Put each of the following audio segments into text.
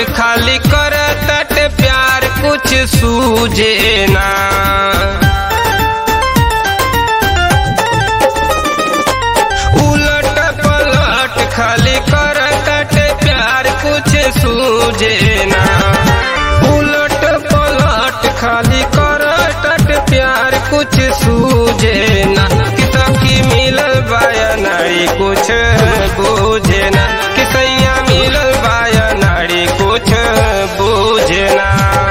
खाली कर तट प्यार कुछ सूझे ना उलट पलट खाली कर तट प्यार कुछ सूझे ना उलट पलट खाली कर तट प्यार कुछ सूझे ना किता की मिलल बाया नारी कुछ बूझे ना किसैया मिलल बाया नारी कुछ बूझे ना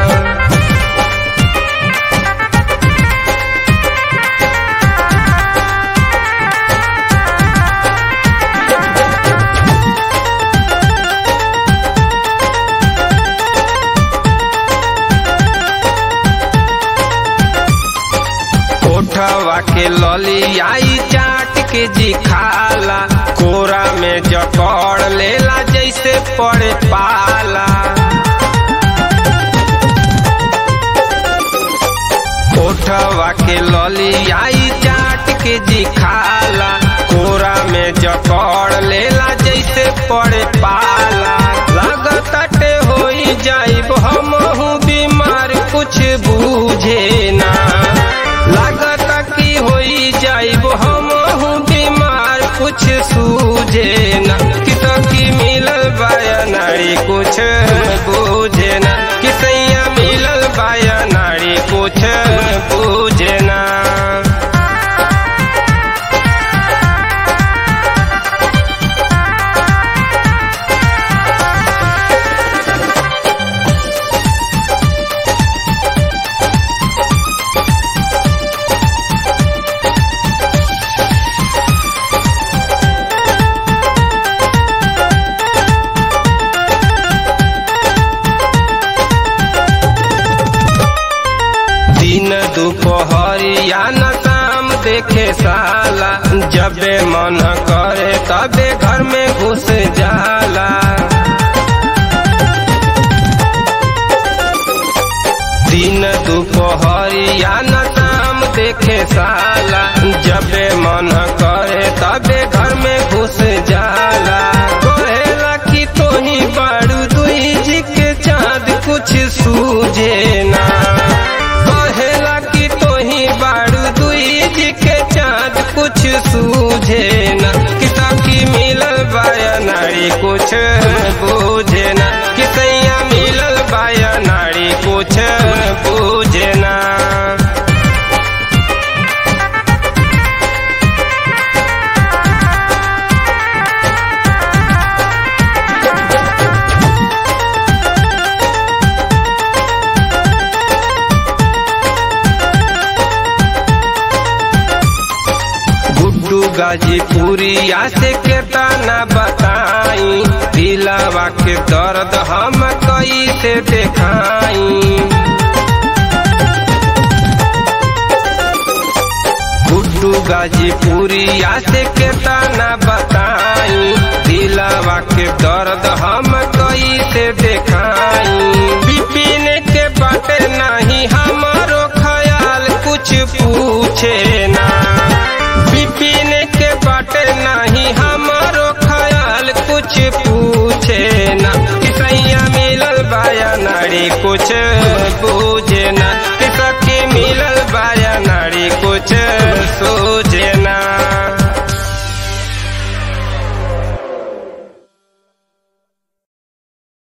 कोठवा के लली आई चाट के जी खाला कोरा में जकड़ लेला जैसे पड़े पाला कोठवा के लली आई चाट के जी खाला कोरा में जकड़ लेला जैसे पड़े पाला लगताटे होई जाइब हमहू बीमार कुछ बूझे ना लागत की होई जाइब हमहू बीमार कुछ सूझे ना कितो की मिलल बाया नारी कुछ बूझे ना किसैया मिलल बाया नारी कुछ बूझे ना दिन दोपहरिया न शाम देखे साला जबे मन करे तबे घर में घुस जाला दिन दोपहरिया न शाम देखे साला जबे मन करे तबे घर में घुस जाला कहेला कि तोही बारू दुई जी के चाँद कुछ सूझे ना कहेला कि तोही बारू दुई जी के चाँद कुछ सूझे ना किता की मिलल बाया नारी कुछ बूझे ना किसैया मिलल बाया नारी कुछ बूझे ना गुड्डू गाजीपुरिया से केतना बताई दिलावा के दर्द हम कैसे देखाई गुड्डू गाजीपुरिया से केतना बताई दिलावा के दर्द हम कैसे देखाई बिपिन के बाटे नहीं हमारो ख्याल कुछ पूछे ना बिपिन के बाटे नहीं हमारो ख्याल कुछ पूछे ना किसैया मिलल बाया नारी कुछ